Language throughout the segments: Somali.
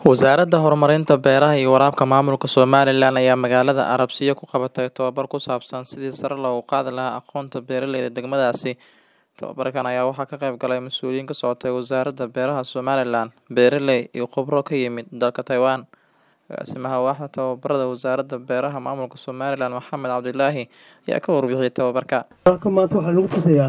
Wasaaradda Horumarinta Beeraha iyo Waraabka Maamulka Somalilan ayaa magaalada Arabsiyo ku qabatay tababar ku saabsan sidii sare loogu qaadi lahaa aqoonta beeralayda degmadaasi. Tababarkan ayaa waxaa ka qayb galay mas'uuliyiin ka socotay Wasaaradda Beeraha Somalilan, beeraley, iyo khubaro ka yimid dalka Taiwan. Agaasimaha Waaxda Tababarada Wasaaradda Beeraha Maamulka Somalilan Maxamed Cabdilaahi ayaa ka warbixiyay tababarka. halkan maanta waxaa lagu tusayaa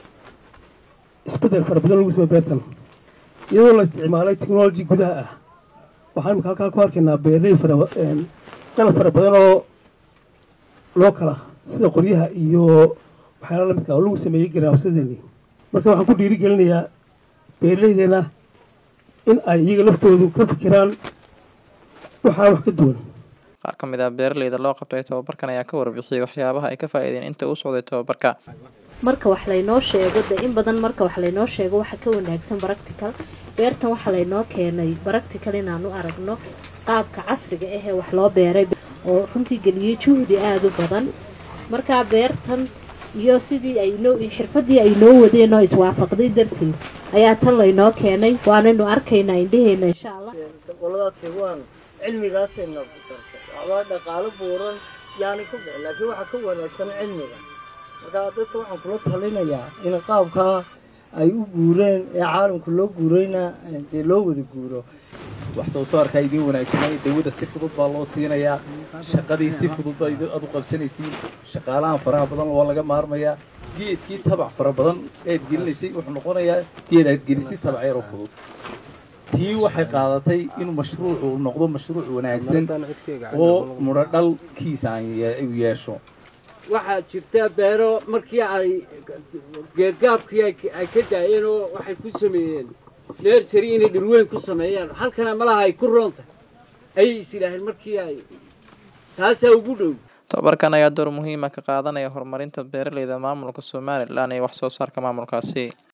isbeddel fara badan lagu sameeyo beertan iyadoo la isticmaalay technology gudaha ah waxaan imika halkaa ku arkaynaa beeraley fara een, qalab fara badan oo loo kala sida qoryaha iyo waxyaala lamidka ah oo lagu sameeyey garaafsadeenii marka waxaan ku dhiirigelinayaa beeraleydeena in ay iyaga laftoodu ka fikiraan waxaa wax ka duwan Qaar ka mid ah beeraleyda loo qabtay tababarkan ayaa ka warbixiyay waxyaabaha ay ka faa'iideen inta uu socday tababarka. marka wax laynoo sheego de in badan marka wax laynoo sheego waxa ka wanaagsan baractical beertan waxaa laynoo keenay baractical inaan u aragno qaabka casriga ah ee wax loo beeray oo runtii geliyey juhdi aada u badan markaa beertan iyo sidii ay noo xirfadii ay noo wadeen oo iswaafaqday darteed ayaa tan laynoo keenay waanaynu arkaynaa indhaheena insha allah qolada taiwan cilmigaasayna ku darsa waxbaa dhaqaalo buuran yaani ku bixi laakiin waxaa ka wanaagsan cilmiga marka dadka waxaan kula talinayaa in qaabkaa ay u guureen ee caalamka loo guurayna dee loo wada guuro wax soo saarka idiin wanaagsanay dawada si fudud baa loo siinayaa shaqadii si fudud baa idin- aad u qabsanaysiin shaqaalahan faraha badan waa laga maarmayaa geedkii tabac fara badan eed gelinaysay wuxuu noqonayaa geed aad gelisay tabac yar oo fudud tii waxay qaadatay inuu mashruucu noqdo mashruuc wanaagsan oo mudho dhalkiisa aan ye- uu yeesho waxaa jirta beero markii ay geedgaabkii ay- ay ka daayeen oo waxay ku sameeyeen nersary inay dhirweyn ku sameeyaan halkana malaha ay ku roonta ayay is yidhaaheen markii ay taasaa ugu dhow Tababarkan ayaa door muhiim ah ka qaadanaya horumarinta beeralayda maamulka Somalilan iyo wax soo saarka maamulkaasi.